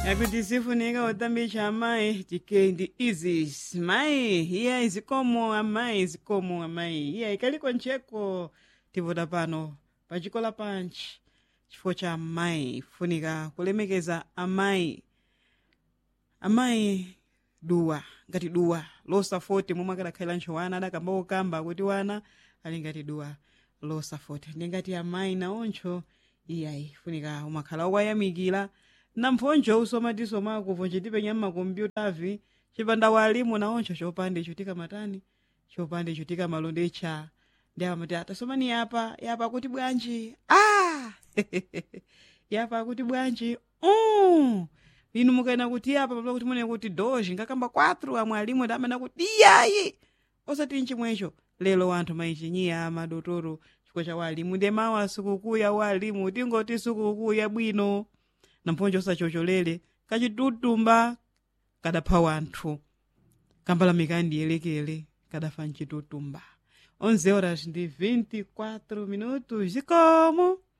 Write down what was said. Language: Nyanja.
yakuti sifunika utambisha amayi tikendi izis mayi iya izikomo amayi izikomo amayi iya ikaliko ntcheko tivota pano pachikola panchi chifukwa cha amayi funika kulemekeza amayi amayi duwa ngati duwa losafoti momwe akadakhalira ntchowana adakamba okamba kuti wana ali ngati duwa losafoti ndi ngati amayi naoncho iyayi funika umakhala okwayamikira namphonjo usomatiso kuvo chitipenya mmakompyutavi chipanda walimu naoncho chopande chutika matani chopande chutika malondecha ndi amati atasomani yapa yapa kuti bwanji ah yapa kuti bwanji uh! inu mukaena kuti yapa pamela kuti mune kuti doji ngakamba 4 amwe alimu ndamana kuti iyayi osati nchimwecho lero anthu maichinyiya amadotoro chifukwa cha walimu ndi mawu asukukuu ya walimu tingoti sukukuu yabwino namphonjo osachocholere kachitutumba kadapha wanthu kambalamika ndiyelekele kadafa mchitutumba 11 horas ndi 24 minutos zikomo